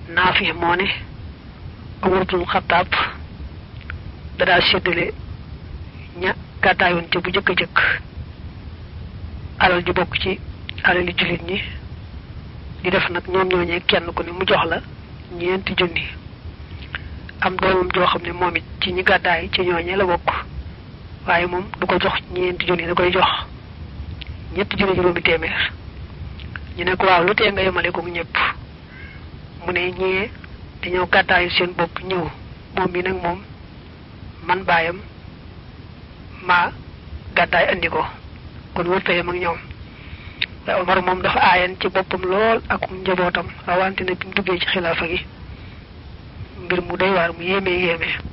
naafi moo ne Umar ibn Xattaab dadaa séddale ña gàddaayoon ca bu jëkk a jëkk alal ju bokk ci alali jullit ñi di def nag ñoom ñooñee kenn ku ne mu jox la ñeenti junni am doomam joo xam ne moom it ci ñi gàddaay ci ñooñee la bokk waaye moom du ko jox ñeenti junni da koy jox ñetti junni juróomi téeméer ñu ne ko waaw lu tee nga yemale ko ñëpp mu ne ñee dañoo gàddaayu seen bopp ñëw moom mi nag moom man baayam maa gàddaay andi ko kon wërta yem ak ñoom waaye Omar moom dafa aayan ci boppam lool ak njabootam rawante ne bi mu duggee ci xilaafa gi mbir mu doy waar mu yéeme yéeme